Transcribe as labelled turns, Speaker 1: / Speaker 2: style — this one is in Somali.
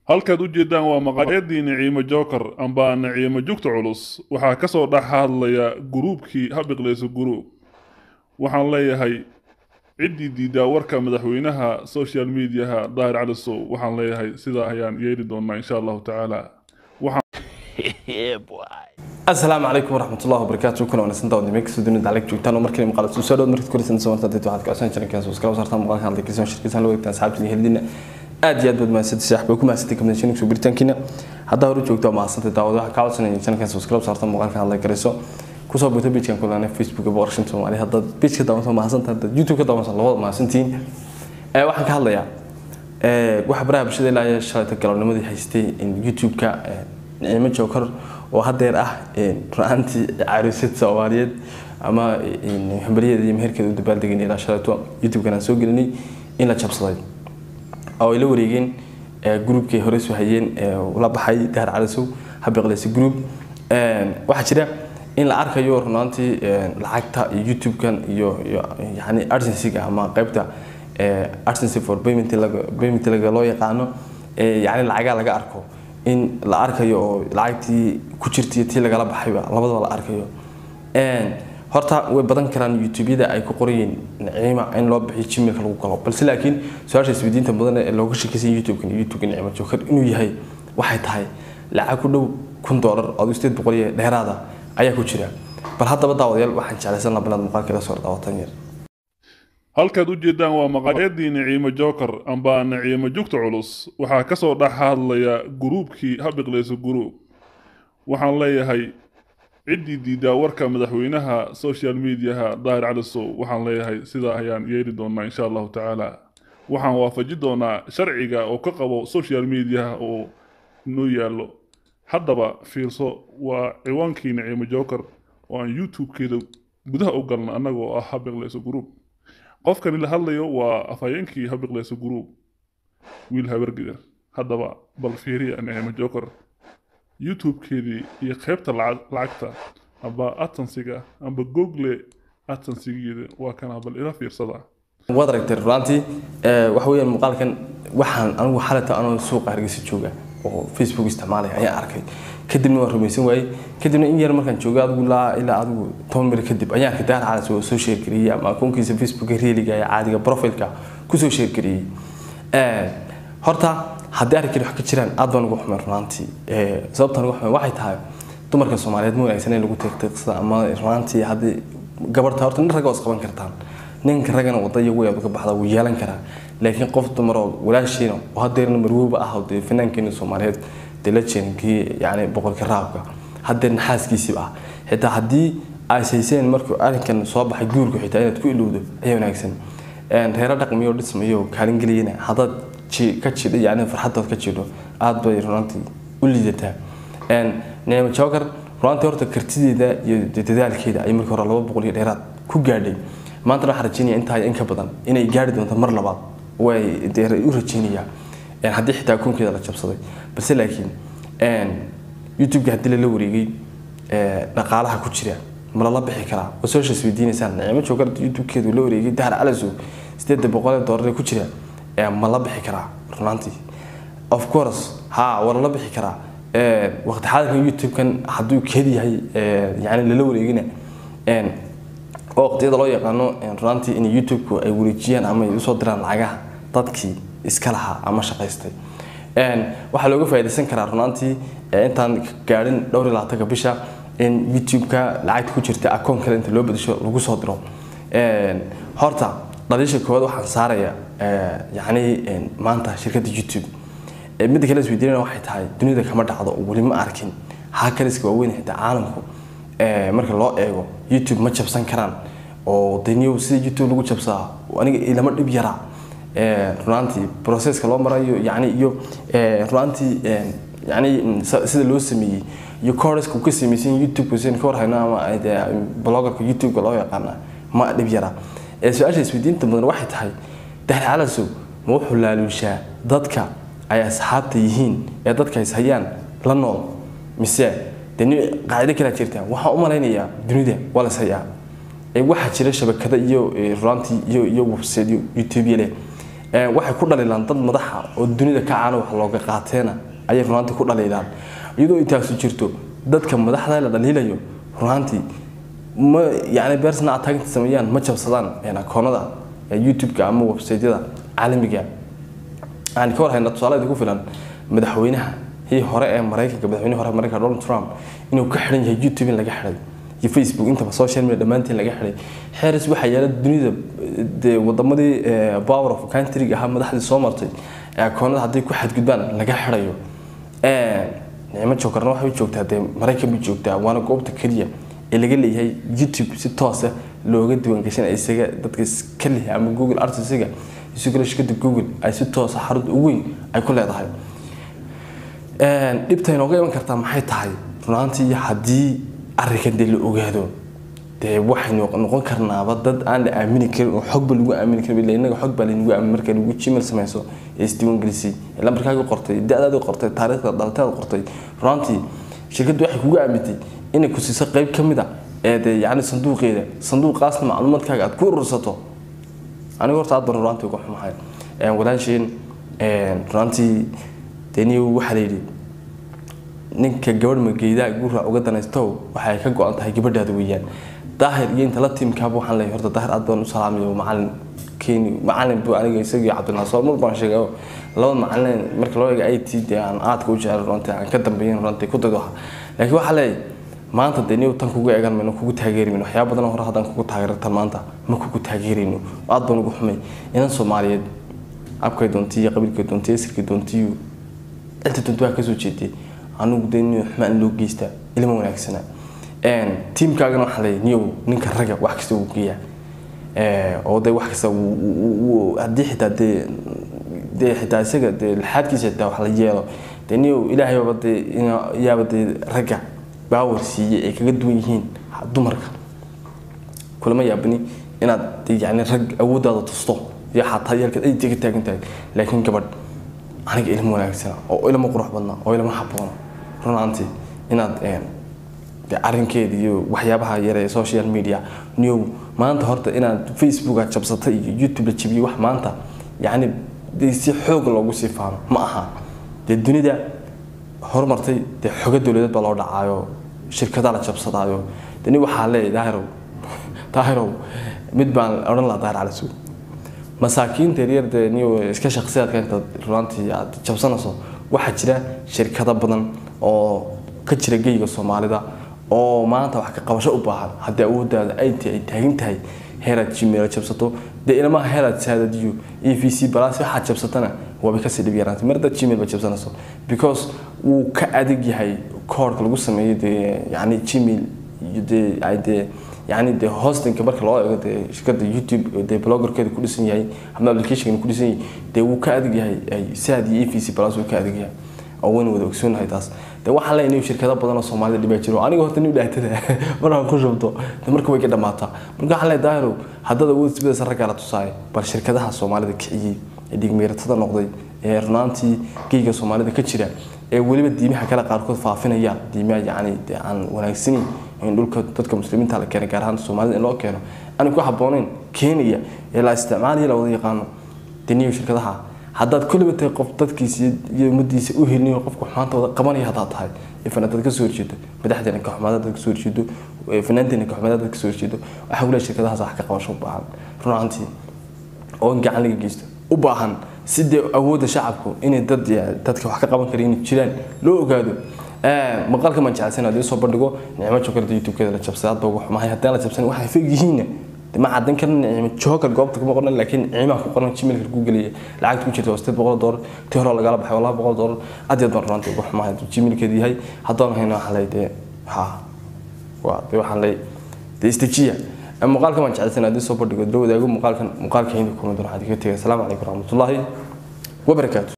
Speaker 1: halkaad u jeedaan waa maqaayadii naciimo joker amba naciimo jugta culus waxaa ka soo dhex hadlaya guruubkii habiqleyso guruub waxaan leeyahay ciddii diidaa warka madaxweynaha social mediaha daahir cali sow waxaan leeyahay sidaa ayaan yeeli doonaa insha allahu tacaala
Speaker 2: asalaamu calaykum waraxmatullahi wabarakaatu kuna wanaagsan daawad meel kasoo dunida aleg joogtaan oo markii maqaal soo dhawaad markii koreysan soo martaa dadka waxaad ka codsan jireen kaas iskala saartaan muuqaalka hadlay kasoo shirkisan loo wadaagtaan asxaabtii helidina aad iyo aad baad mahadsantahay saaxiib ku mahadsantahay kamidashin soo biritaankiina haddaa hore joogto waa mahadsantahay daawad waxaa ka codsanaya channelkaas iskala saartaan muuqaalka hadlay karayso kusoo buuta page-kan kulana facebook ee boqorshinta soomaaliya haddaad page ka daawansan mahadsantahay haddaad youtube ka daawansan labada mahadsantihiin waxaan ka hadlayaa waxa baraha bulshada ilaa iyo shalayta galabnimadii haystay youtube-ka nicimo joker oo hadeer ah run-aantii caruusad soomaaliyeed ama hambalyadeeda iyo meherkeeda u dabaaldegaynay ilaa shalayto youtube-kan aan soo gelinay in la jabsaday oo ay la wareegeen groupkay hore soo hayeen la baxay dahar calisow habiqleysa group waxaa jira in la arkayo runaantii lacagta iyo youtube-kan iyo yani arsensiga ama qaybta arsensi for payment payment laga loo yaqaano yani lacagaa laga arko in la arkayo oo lacagtii ku jirtay tii lagala baxayba labadaba la arkayo horta way badan karaan youtube-yada ay ku qorayeen naciima in loo bixiyo gmailka lagu galo balse laakiin su-aasha isweydiinta mudan ee looga shakaysan youtube-kan youtube-ka nicimo joker inuu yahay waxay tahay lacag ku dhow kun doolar oo sideed boqol iyo dheeraada ayaa ku jira bal haddaba daawadayaal waxaan jeclaysan laha banaad muuqaalka la soo daawatan yar
Speaker 1: halkaad u jeedaan waa maqaayadii naciimo joker amba naciimo jugta culus waxaa ka soo dhex hadlaya guruubkii habiqleyso guruub waxaan leeyahay ciddii diidaa warka madaxweynaha social mediaha daahir cali sow waxaan leeyahay sidaa ayaan yeeli doonaa insha allahu tacaala waxaan waafaji doonaa sharciga oo ka qabo social mediaha oo noo yaallo haddaba fiirso waa ciwaankii naciimo joker oo aan youtube-keeda gudaha u galna annagoo ah habiqleyso guruub qofkani la hadlayo waa afhayeenkii habiqleyso guruub wiil habargider haddaba bal fiiriya nicimo joker youtube-keedii iyo qaybta lacagta amba atansiga amba google atansigeeda waa kana bal ila fiirsada
Speaker 2: waad aragtay runaantii waxa weeyaan muuqaalkan waxaan anigu xalata anoo suuqa hargeysa jooga oo facebook isticmaalaya ayaan arkay kadibna waan rumaysan waayey kadibna in yar markaan joogo adigu ilaa ilaa adigu toban mil kadib ayaan arkay daar calas oo soo sheergariyey ama akoonkiisa facebooka reeliga ee caadiga profilka kusoo sheergariyey horta haddii arrinkan wax ka jiraan aad baan ugu xumay runaantii sababtaan ugu xumay waxay tahay dumarka soomaaliyeed ma wanaagsan in lagu tiqtiiqsada ama runaantii haddii gabarta horta nin ragga waa isqaban kartaan ninka raggana wada iyo way uga baxda wuu yeelan karaa laakiin qof dumar oo walaashiina oo hadeerna marwooba ah oo dee fanaankeena soomaaliyeed dee la jeenkii yani boqolka raabka hadeerna xaaskiisiiba ah xitaa haddii ay sayseen markuu arrinkan soo baxay guurku xitaa inaad ku ilowdo ayaa wanaagsan reero dhaqmiyo dhismayo kaalin geliyana haddaad ka jidho yani farxaddood ka jidho aad bay runantii u liidataa nicmo joker runantii horta kartideeda iyo dadaalkeeda ay markii hore laba boqol iyo dheeraad ku gaadhay maantana waxaan rajeynaya intaa in ka badan inay gaari doonto mar labaad way u rajeynayaa haddii xitaa akoonkeeda la jabsaday balse laakiin youtube-ka haddii lala wareegay dhaqaalaha ku jira ma lala bixi karaa oo social isweydiinaysaan nicmo joker youtube-keedu la wareegay dahar calasow sideedda boqol doolar ku jira ma la bixi karaa runaantii of course ha waa lala bixi karaa waqti xaadirkan youtube-kan hadduu keed yahay yani lala wareegina oo waqtiyada loo yaqaano runaantii in youtube-ku ay wareejiyaan ama ay usoo diraan lacagaha dadkii iska lahaa ama shaqaystay waxaa looga faa'iidaysan karaa runaantii intaan gaadhin dhowr iyo labaatanka bisha in youtube-ka lacagta ku jirta akoon kale inta loo bedesho lagu soo diro horta dhaliisha koowaad waxaan saaraya yani maanta shirkadda youtube midda kale isweydiinana waxay tahay dunida kama dhacdo weli ma arkin hakariska waaweyn xitaa caalamku marka loo eego youtube ma jabsan karaan oo daniyow sida youtube lagu jabsaa aniga ilama dhib yaraa runaantii processka loo marayo yani iyo runaantii yani sida loo sameeyey iyo coreska uu ka samaysan youtube sin ka warhayno ama blogerka youtube-ka loo yaqaana ma dhib yaraa su-aasha isweydiinta mudan waxay tahay dahri calasow ma wuxuu laaluushaa dadka ay asxaabta yihiin ee dadka is hayaan la nool mise deni qaacido kalaa jirta waxaan u malaynayaa dunida waa las hayaa waxaa jira shabakada iyo runaantii iyo iyo websiteyo youtube leh waxay ku dhaliilaan dad madaxa oo dunida ka caana wax looga qaateena ayay runaantii ku dhaliilaan iyadoo intaasu jirto dadka madaxda la dhaliilayo runaantii ma yani bersana attackinta sameeyaan ma jabsadaan akoonada youtube-ka ama websaytyada caalamiga aan ka war hayna tusaale ku filan madaxweynaha hii hore ee maraykanka madaxweynaha hore maraykanka donald trump inuu ka xidhan yahay youtube in laga xidhay iyo facebook intaba social media dhammaantiin laga xidhay xeeris waxaa yaala dunida dee wadamadii power of countryga ahaa madaxdii soo martay ee akoonada hadday ku xadgudbaan laga xidhayo nicmo jokarna waxay u joogtaa dee maraykan bay joogtaa waana goobta keliya ee laga leeyahay youtube si toosa looga diiwaangashanaya isaga dadka iska leh ama google artisiga isu kale shirkada google ay si toosa xarunta ugu weyn ay ku leedahay dhibta inooga iman kartaa maxay tahay runaantii haddii arrinkan dee la ogaado dee waxaynu noqon karnaaba dad aan la aamini karin oo xogba lagu aamini karin ila innaga xog baa laynagu aamin marka lagu gmail samayso ee isdiiwaangelisay ee lambarkaaga qortay da-daada qortay taariikhda dhalataada qortay runaantii shirkaddu waxay kugu aamintay inay ku siiso qayb ka mid a ee dee yacni sanduuqeeda sanduuqaasna macluumaadkaaga aad ku urursato aniga horta aad baan runaantii uga xumahay walaasheen runaantii dee niyo waxaa la yidhi ninka gabadh mageydaa guuraa uga danaysto waxay ka go-an tahay gabadhaada weeyaan daahir iyo inta la tiimkaaba waxaan leeyahay horta daahir aad baan u salaamayo macalin keeni macalin buu aniga isagii cabdinaasoor mar baan sheegay labada macalin marka loo eego it dee aan aadka u jecel runtii aan ka dambeeyin runtii ku dad waxa laakiin waxaa leeyahay maanta dee niyow tan kugu eegan mayno kugu taageeri mayno waxyaaba badan hore haddaan kugu taageertan maanta ma kugu taageerayno aad baan ugu xumay inan soomaaliyeed abkay doontiyo qabiilkay doontiyo isirkay doontiyo cidda doonti waa kasoo jeediyay anugu dee niyo xumaan loo geystaa ilma wanaagsana tiimkaagana waxaa leeyahay niyow ninka ragga wax kasta uu geeyaa oo dee wax kasta haddii xitaa dee dee xitaa isaga dee laxaadkiisa xitaa wax la yeelo dee niyow ilaahayba dee yaaba dee ragga baawar siiyey ay kaga duwan yihiin dumarka kulama yaabani inaad yani rag awooddaada tusto iyo xataa yeelkaad ay ka taagan tahay laakiin gabadh aniga ilmo wanaagsana oo ilmo qurux badna oo ilmo habboona runaantii inaad arrinkeeda iyo waxyaabaha yare social media new maanta horta inaad facebooka jabsatay iyo youtube la jabiyo wax maanta yacni dee si xoog loogu sii faano ma aha dee dunida horumartay dee xogo dowladeed baa loo dhacaayo shirkadaa la jabsadaayo deni waxaa leeyahay daahirow daahirow mid baan odhan lahaa daahir cali suud masaakiinta yaryar dee niyo iska shaqsiyaadka intaad runaantii aad jabsanayso waxaa jira shirkado badan oo ka jira geyga soomaalida oo maanta wax ka qabasho u baahan haddii awooddaada ay tahay ay taagan tahay heeraad gmail jabsato dee ilmaha heeraad saadadiyo e v c balaas waxaad jabsatana waaba kasii dhib yaraantay mar haddaad gmail ba jabsanayso because wuu ka adag yahay koodhka lagu sameeyo dee yacni gmail iyo dee ay dee yani dee hostinka marka loo eego dee shirkada youtube dee bloggerkeeda ku dhisan yahay ama applicationka ku dhisan yahay dee wuu ka adag yahay ay sad iyo e v c plus wuu ka adag yahay oo wayna wada ogsoonahay taas dee waxaan leeyahay inuu shirkado badan oo soomaalida dhibaa jiro aniga horta nin dhaatada markaan ku shubto dee marka way ka dhamaataa marka waxaan leeyahay daahirow haddaad awood sibidasa raggaa la tusaaya bal shirkadaha soomaalida kiciyey ee dhigmeeratada noqday ee runaantii geyga soomaalida ka jira ee weliba diimaha kale qaarkood faafinayaan diimaha yacni dee aan wanaagsanin in dhulka dadka muslimiinta la keenay gaar ahaan soomaalida in loo keeno aan ku habboonayn keenaya ee la isticmaalaya la wada yaqaano deniyo shirkadaha haddaad kulliba tahay qof dadkiisa iyo ummadiisa u helinayo qofka xumaanta wada qabanaya haddaad tahay ifan haddaad kasoo horjeedo madaxdeena ka xumaada haddaad kasoo horjeedo fanaanteena ka xumaada haddaad kasoo horjeedo waxaa kule shirkadahaas wax ka qabasho u baahan runaantii oo in gacan laga geysto u baahan si dee awoodda shacabku inay dad dadka wax ka qaban kara inay jiraan loo ogaado maqalka maan jecelsana hadii soo bandhigo nicmo jokarda youtube-keeda la jabsay aad baa uga xumahay haddaan la jabsan waxay feg yihiinna ma caddan karna nicmo jokar goobta kuma qoran laakiin nicmaha ku qoran gmailka ku gelaya lacagta ku jirta waa sideed boqol doolar tii hore lagala baxay waa laba boqol doolar aad yaad baan runtii uga xumahay hadduu gmailkeeda yahay haddaan hayna waxaan leeyahay dee ha waa dee waxaan leeyahay dee istajiya muuqaalka maan jecelsana haddii soo bandhigo dila wadaago muuqaalkan muuqaalka hindi kuma doon waxaad kaga tegay asalaamu calaykum waraxmatullaahi wabarakaatu